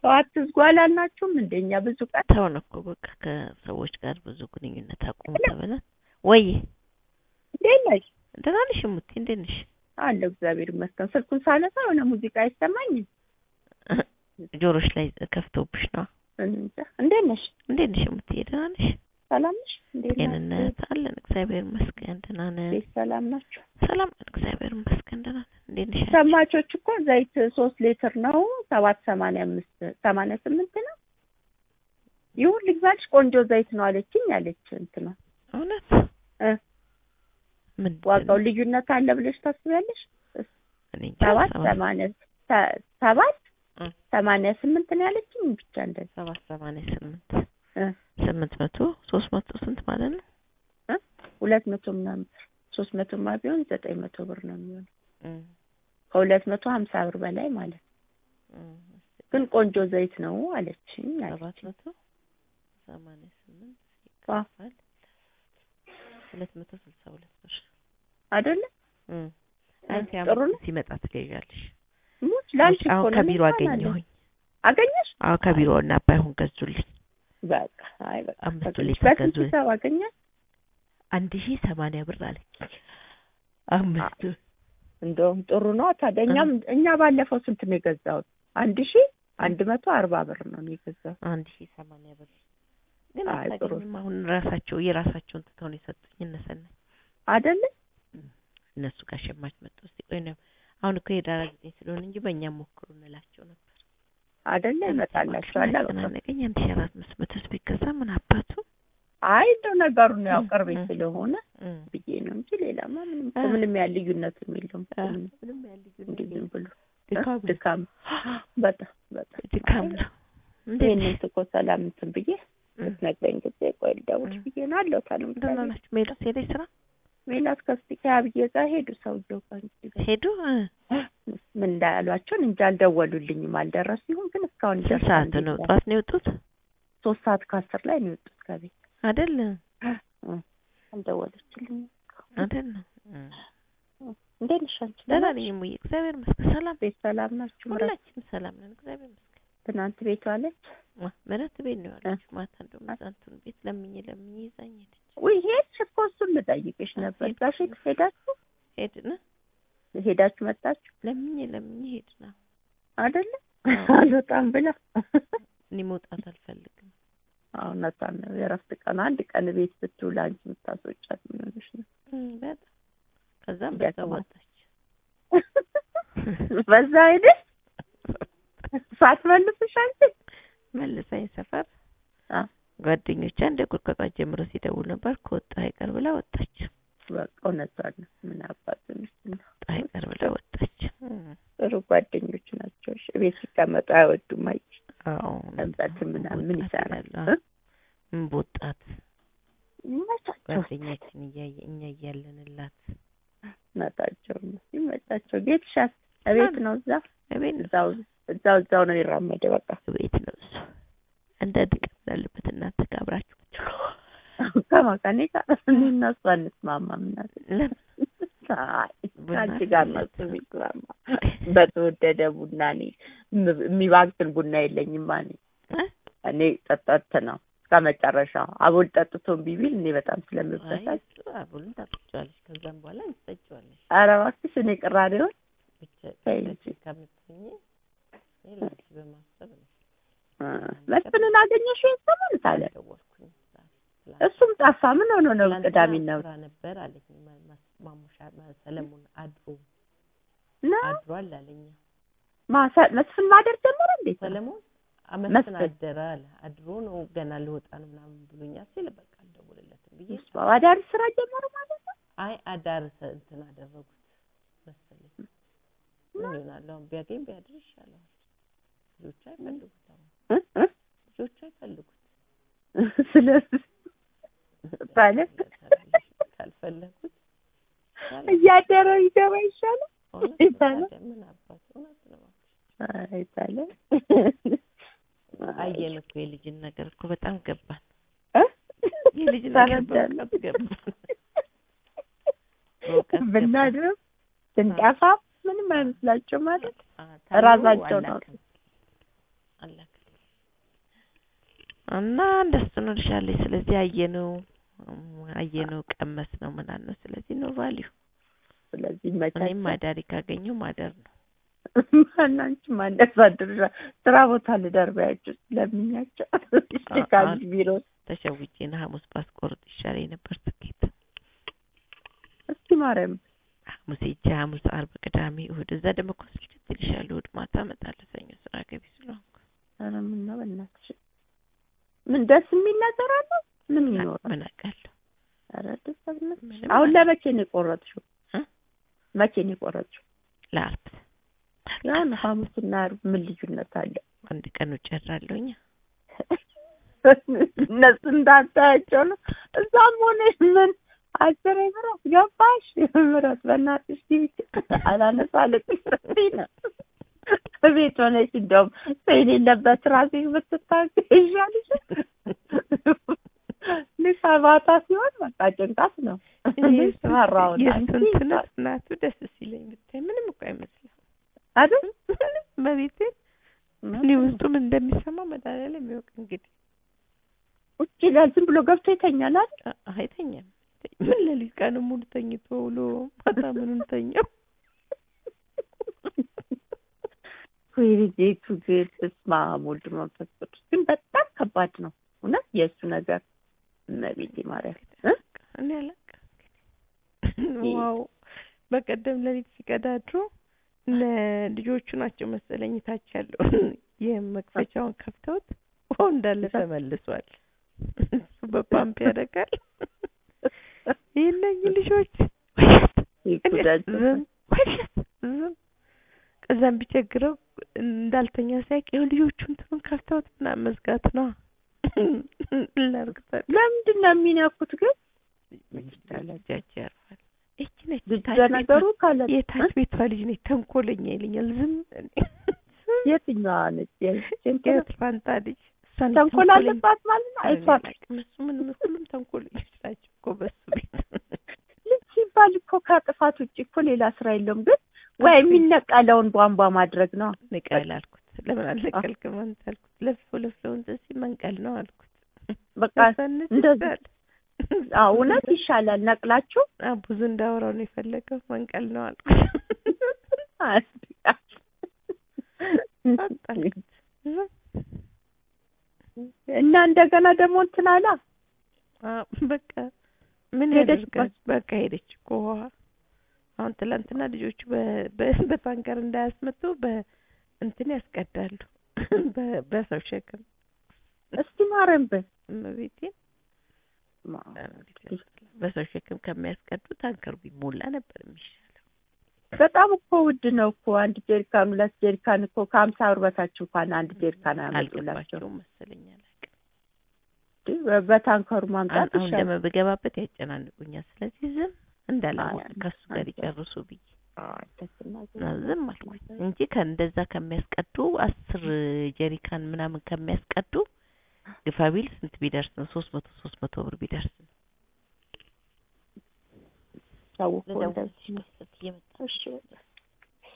ሰው አትዝጉ አላልናችሁም? እንደኛ ብዙ ቀን ተውን እኮ በቃ ከሰዎች ጋር ብዙ ግንኙነት አቁሙ ተብለን። ወይ እንዴት ነሽ? ደህና ነሽ እሙቴ? እንዴት ነሽ? አለሁ እግዚአብሔር ይመስገን። ስልኩን ሳነሳ የሆነ ሙዚቃ አይሰማኝም። ጆሮሽ ላይ ከፍቶብሽ ነው። እንጃ። እንዴት ነሽ? እንዴት ነሽ እሙቴ? ደህና ነሽ? ሰላም ነሽ? እንዴት ናችሁ? ጤንነት አለን እግዚአብሔር ይመስገን ደህና ነን። ቤት ሰላም ናችሁ? ሰላም ነን እግዚአብሔር ይመስገን ደህና ነን። እንዴት ነሽ? አንቺ? ሸማቾች እኮ ዘይት ሶስት ሊትር ነው ሰባት ሰማንያ አምስት ሰማንያ ስምንት ነው። ይሁን ልግዛልሽ ቆንጆ ዘይት ነው አለችኝ አለች እንትና እውነት እ ምንድን ዋጋው ነው? ልዩነት አለ ብለሽ ታስቢያለሽ? እኔ እንጃ ሰባት ሰባት ሰማንያ ሰ- ሰባት እ ሰማንያ ስምንት ነው ያለችኝ ብቻ እንደዛ ሰባት ሰማንያ ስምንት እ ስምንት መቶ ሶስት መቶ ስንት ማለት ነው? ሁለት መቶ ምናምን ሶስት መቶማ ቢሆን ዘጠኝ መቶ ብር ነው የሚሆነው እም፣ ከሁለት መቶ ሀምሳ ብር በላይ ማለት ነው። እም፣ ግን ቆንጆ ዘይት ነው አለችኝ ሰባት አለችኝ። መቶ ሰማንያ ስምንት ዋ ይካፈል ሁለት መቶ ስልሳ ሁለት ብር አይደለ እም። እ፣ አይ ጥሩ ሲያመጣ ነው። ሲመጣ ትገዣለሽ። ሙች ላንቺ እኮ አሁን ነው ከቢሮ እኔ እንኳን አገኘሁኝ። አገኘሽ? አዎ ከቢሮ እና ባይሆን ገዙልኝ። በቃ አይ በቃ አምስቱ አገኘሽ። ሊትር በስንት ገዙልኝ። ሂሳብ አገኘሽ? አንድ ሺህ ሰማንያ ብር አለኝ። አምስቱ እንደውም ጥሩ ነው ታዲያ። እኛም እኛ ባለፈው ስንት ነው የገዛሁት? አንድ ሺህ አንድ መቶ አርባ ብር ነው እኔ የገዛሁት። አንድ ሺህ ሰማንያ ብር ግን አይ ጥሩ አታገኝም። አሁን ራሳቸው የራሳቸውን ትተው ነው የሰጡኝ። እነሰናይ አይደለ? እነሱ ጋር ሸማች መጡ። እስቲ ቆይ ነው አሁን እኮ የዳራ ጊዜ ስለሆነ እንጂ በእኛ ሞክሩ እንላቸው ነበር። አይደለ? ይመጣላችኋል። በቃ አጨናነቀኝ። አንድ ሺህ አራት መቶ መቶ ቢገዛ ምን አባቱ አይ እንደው ነገሩን ያው እ፣ ቅርቤ እ፣ ስለሆነ እም፣ ብዬ ነው እንጂ ሌላማ ምንም እኮ እ። ምንም ያህል ልዩነትም የለውም። አ፣ ምንም ምንም ያህል ልዩነት እንዲህ ዝም የለም። ብሎ ድካም ነው። ድካም በጣም በጣም ድካም ነው። እንዴት ይህንን ነሽ? እኮ ሰላም እንትን ብዬ እም፣ ስትነግረኝ ጊዜ ቆይ ልደውልሽ እም። ብዬ ነው አለሁ ታለም ደህና ናችሁ? ሜላት ሄደች ስራ ሜላት ከስቲካ ብዬ ጋር ሄዱ። ሰውየው ጋር እንግዲህ ሄዱ። እ፣ ምን እንዳያሏቸውን እንጂ አልደወሉልኝም። አልደረሱ ይሁን ግን እስካሁን ስንት ይደርሳል ሰዓት እንዴት ነው? ነው? ጠዋት ነው የወጡት ሶስት ሰዓት ከአስር ላይ ነው የወጡት ከቤት አይደል? አልደወለችልኝም። አይደል? እ፣ እንዴት ነሽ አንቺ? ደህና ነሽ? ነኝ እሙዬ፣ እግዚአብሔር ይመስገን። ሰላም ቤት ሰላም ናችሁ? ምረት ሁላችንም ሰላም ነን፣ እግዚአብሔር ይመስገን። ትናንት ቤት ዋለች? ዋ፣ ምረት ቤት ነው ያለችው። ማታ እንደውም እዛ እንትን ቤት ለምኜ ለምኜ ይዛኝ ሄደች። ውይ ሄድሽ እኮ እሱን ልጠይቅሽ ነበር። ጋሽ ሄዳችሁ ሄድን ሄዳችሁ መጣችሁ ለምኜ ለምኜ ሄድን። አዎ፣ አይደለ? አዎ። አልወጣም ብላ እኔ መውጣት አልፈልግም። አሁን እውነቷን ነው። የእረፍት ቀን አንድ ቀን ቤት ብትውል አንቺ የምታስወጫት ምን ሆነሽ ነው? እም፣ በጣም ከዛም በዛ ደክሟት። ወጣች። በዛ ሄደሽ ሳትመልስሽ አንቺ መልሳኝ ሰፈር አ ጓደኞቿ እንደ ጉድ ከጧት ጀምሮ ሲደውል ነበር። ከወጣ አይቀር ብላ ወጣች። በቃ እውነቷን ነው። ምን አባቱ ነው ወጣ አይቀር ብላ ወጣች። እም፣ ጥሩ ጓደኞች ናቸው። እሺ ቤት ሲቀመጡ አይወዱም። አይ አዎ መምጣት ምናምን ምን ወጣት ይሰራል? ይላሉ። እ? ምን በወጣት ይመቻቸው ጓደኛችን እያየ እኛ እያለንላት መጣቸው ይመቻቸው። ጌትሻስ እቤት ነው እዛ እቤት ነው እዛው እዛው እዛው ነው ይራመደ በቃ ቤት ነው እሱ እንደ ድቀት እንዳለበት እናንተ ጋር አብራችሁ ከማካኔ ጋር እኔ እና እሱ አንስማማም። እናት ለምን አይ ቡና ከአንቺ ጋር ነው እሱ የሚስማማ። በተወደደ ቡና እኔ የም- የሚባክን ቡና የለኝም። እኔ እ? እኔ ጠጠት ነው ከመጨረሻው አቦል ጠጥቶ እምቢ ቢል እኔ በጣም አይ ስለምበሳጭ እሱ አቡልን ታጠጪዋለሽ ከዛም በኋላ ትጠጪዋለሽ ኧረ እባክሽ እኔ ቅራኔውን ብቻ ተይ ብቻ እንጂ። ከምትሆኚ ሌላች በማሰብ ነው እ፣ መስፍንን አገኘሽው የሰሞን ታለ ደወልኩኝ እሱም ጠፋ። ምን ሆኖ ነው ትላንትና ቅዳሜና እሑድ ስራ ነበር አለኝ ማ- ማ- ማሙሻ ማ- ሰለሞን አድሮ ነው አድሯል አለኝ ማሳ- መስፍን ማደር ጀመረ እንዴ? ሰለሞን አመስን መስፍን። አደረ አለ አድሮ ነው ገና ልወጣ ነው ምናምን ብሎኛል ሲል በቃ አልደውልለትም ብዬ አዳሪ ስራ ጀመሩ ማለት ነው። አይ አዳር ሰ- እንትን አደረጉት መሰለኝ ምን ይሆናል አሁን ቢያገኝ ቢያድር ይሻለዋል ልጆቹ አይፈልጉት አሁን እ? እ? ልጆቹ አይፈልጉት ስለዚህ ባለ ካልፈለጉት እያደረ ይገባ ይሻላል። እውነት ይባላል። ታዲያ ምን አባት እውነት ነው አይታለ አየን እኮ የልጅን ነገር እኮ በጣም ገባን እ? የልጅ ነገር ተረዳን። በእውቀት ገባን በእውቀት ገባን። ብናድርም ስንጠፋ ምንም አይመስላቸው ማለት አ- ታምሩ ራሳቸው ነው። አላክም አላክም እና እንደሱ ነው ልሻለች። ስለዚህ አየነው አየነው ቀመስ ነው ምናምን ነው። ስለዚህ ነው ቫሊዩ። ስለዚህ እኔም መቻቸው ማዳሪ ካገኘው ማደር ነው። ማናንቺ ማንደሳድር ስራ ቦታ ልደርቢያቸው ስለምኛቸው ካል ቢሮ ተሸውጄ ነው ሐሙስ ባስቆርጥ ይሻለኝ ነበር ትኬት። እስቲ ማርያም ሐሙስ ሄጄ ሐሙስ፣ አርብ፣ ቅዳሜ፣ እሑድ እዛ ደግሞ እኮ ስልችት ይልሻል። እሑድ ማታ እመጣለሁ ሰኞ ስራ ገቢ ስለሆንኩ ኧረ ምን ነው በእናትሽ ምን ደስ የሚል ነገር አለ? ምን ይኖራል? ምን አውቃለሁ። ኧረ ደስ በእናትሽ። ምንም አሁን አለ- ለመቼ ነው የቆረጥሽው? እ? መቼ ነው የቆረጥሽው? ለአርብ ያው ነው ሐሙስና ዓርብ ምን ልዩነት አለ? አንድ ቀን ውጭ አድራለሁኝ። እነሱ እንዳታያቸው ነው። እዛም ሆነሽ ምን አስሬ ምረት ገባሽ? ምረት በእናትሽ ግቢ አላነሳለቅሽ ስትይ ነው ቤት ሆነሽ እንደውም ሰው የሌለበት ራስሽ ብትታገሽ ይሻልሽ። ልክ ማታ ሲሆን በቃ ጭንቀት ነው። ፈራሁ የስንት እናቱ ደስ ሲለኝ ብታይ ምንም እኮ አይመስልም አይደል? ምንም በቤቴ እኔ ውስጡ ምን እንደሚሰማ መድኃኒዓለም የሚያውቅ እንግዲህ ቁጭ ይላል ዝም ብሎ ገብቶ ይተኛል አይደል? አ- አይተኛም። ምን ሌሊት ቀን ሙሉ ተኝቶ ውሎ ማታ ምኑን ተኛው። ወይ ልጄቱ ግን በስመ አብ ወልድ መንፈስ ቅዱስ ግን በጣም ከባድ ነው እውነት የእሱ ነገር እመቤቴ ማርያም እ? እኔ አላውቅም እንግዲህ ዋው በቀደም ሌሊት ሲቀዳድሩ እነ ልጆቹ ናቸው መሰለኝ ታች ያለው የመክፈቻውን ከፍተውት ውሃው እንዳለ ተመልሷል። እሱ በፓምፕ ያደርጋል። ይህነኝ ልጆች ወሸት ይጉዳል። ዝም ወሸት ዝም ከዛም ቢቸግረው እንዳልተኛ ሳይቅ ይኸው ልጆቹ እንትኑን ከፍተውት ምናምን መዝጋት ነው ላርግታል ለምንድን ነው የሚነኩት ግን? እጃቸው ያርፋል። ይቺ ነች ልጅ ታች ለነገሩ ካለ ቤቷ- የታች ቤቷ ልጅ ነች ተንኮለኛ ይለኛል። ዝም የትኛዋ ነች? የእንትና የት ፋንታ ልጅ እሷን ተንኮል ተንኮለኛ- አለባት ማለት ነው። አይቷል አላውቅም። እሱ ምንም ሁሉም ተንኮለኞች ናቸው እኮ በሱ ቤት ልጅ ሲባል እኮ ከጥፋት ውጭ እኮ ሌላ ስራ የለውም። ግን ወይ የሚነቀለውን ቧንቧ ማድረግ ነው። ንቀል አልኩት። ለምን አልነቀልክም አንተ አልኩት። ለፍቶ ለፍቶ እንትን ሲል መንቀል ነው አልኩት። በቃ ሳንስ እንደዚህ ይሻል። አዎ እውነት ይሻላል። ነቅላችሁ አዎ፣ ብዙ እንዳወራው ነው የፈለገው መንቀል ነው አልኩት። አጣልኩት። ዝም እና እንደገና ደግሞ እንትን አላ አዎ፣ በቃ ምን ሄደች ያደርጋል? በቃ ሄደች እኮ ውሃ። አሁን ትላንትና ልጆቹ በ- በ- በታንከር እንዳያስመጡ በእንትን ያስቀዳሉ በ- በሰው ሸክም እስቲ ማረም በል እመቤቴን በሰው ሸክም ከሚያስቀዱ ታንከሩ ቢሞላ ነበር የሚሻለው። በጣም እኮ ውድ ነው እኮ አንድ ጀሪካን ሁለት ጀሪካን እኮ ከሀምሳ ብር በታች እንኳን አንድ ጀሪካን አያመጡላቸው። አልገባቸውም መሰለኝ አላውቅም። በታንከሩ ማምጣት አሁን ይሻላል። ደግሞ ብገባበት ያጨናንቁኛል። ስለዚህ ዝም እንዳላወቅ አይ፣ ከሱ ጋር አንተ- ይጨርሱ ብዬ አይ፣ ደስና እና ዝም አልኩኝ እንጂ ከእንደዛ ከሚያስቀዱ አስር ጀሪካን ምናምን ከሚያስቀዱ ግፋ ቢል ስንት ቢደርስ ነው? ሶስት መቶ ሶስት መቶ ብር ቢደርስ ነው። ሰው እኮ ልደውልልሽ እንደዚህ ነው። ቆይ፣ እየመጣ እሺ